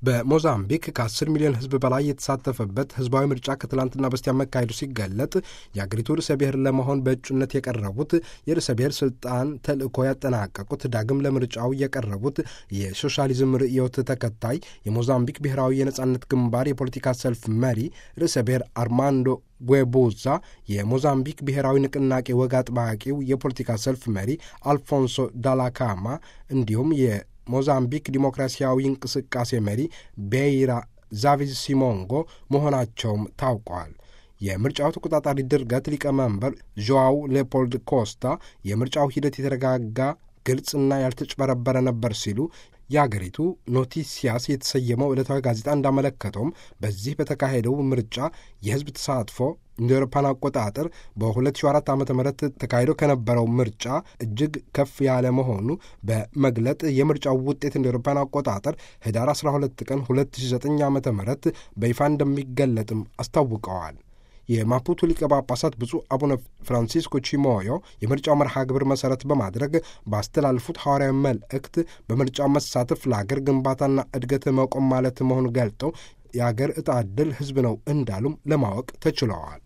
በሞዛምቢክ ከ10 ሚሊዮን ሕዝብ በላይ የተሳተፈበት ህዝባዊ ምርጫ ከትላንትና በስቲያ መካሄዱ ሲገለጥ የአገሪቱ ርዕሰ ብሔር ለመሆን በእጩነት የቀረቡት የርዕሰ ብሔር ስልጣን ተልእኮ ያጠናቀቁት ዳግም ለምርጫው የቀረቡት የሶሻሊዝም ርዕዮት ተከታይ የሞዛምቢክ ብሔራዊ የነጻነት ግንባር የፖለቲካ ሰልፍ መሪ ርዕሰ ብሔር አርማንዶ ጓቦዛ የሞዛምቢክ ብሔራዊ ንቅናቄ ወግ አጥባቂው የፖለቲካ ሰልፍ መሪ አልፎንሶ ዳላካማ እንዲሁም የሞዛምቢክ ዲሞክራሲያዊ እንቅስቃሴ መሪ ቤይራ ዛቪዝ ሲሞንጎ መሆናቸውም ታውቋል። የምርጫው ተቆጣጣሪ ድርገት ሊቀመንበር ዦዋው ሌፖልድ ኮስታ የምርጫው ሂደት የተረጋጋ ግልጽና ያልተጭበረበረ ነበር ሲሉ የአገሪቱ ኖቲሲያስ የተሰየመው ዕለታዊ ጋዜጣ እንዳመለከተውም በዚህ በተካሄደው ምርጫ የሕዝብ ተሳትፎ እንደ አውሮፓን አቆጣጠር በ2004 ዓ ም ተካሂዶ ከነበረው ምርጫ እጅግ ከፍ ያለ መሆኑ በመግለጥ የምርጫው ውጤት እንደ አውሮፓን አቆጣጠር ህዳር 12 ቀን 2009 ዓ ም በይፋ እንደሚገለጥም አስታውቀዋል። የማፑቶ ሊቀ ጳጳሳት ብፁዕ አቡነ ፍራንሲስኮ ቺሞዮ የምርጫው መርሃ ግብር መሠረት በማድረግ ባስተላልፉት ሐዋርያዊ መልእክት በምርጫው መሳተፍ ለአገር ግንባታና እድገት መቆም ማለት መሆኑ ገልጠው የአገር ዕጣ ዕድል ሕዝብ ነው እንዳሉም ለማወቅ ተችለዋል።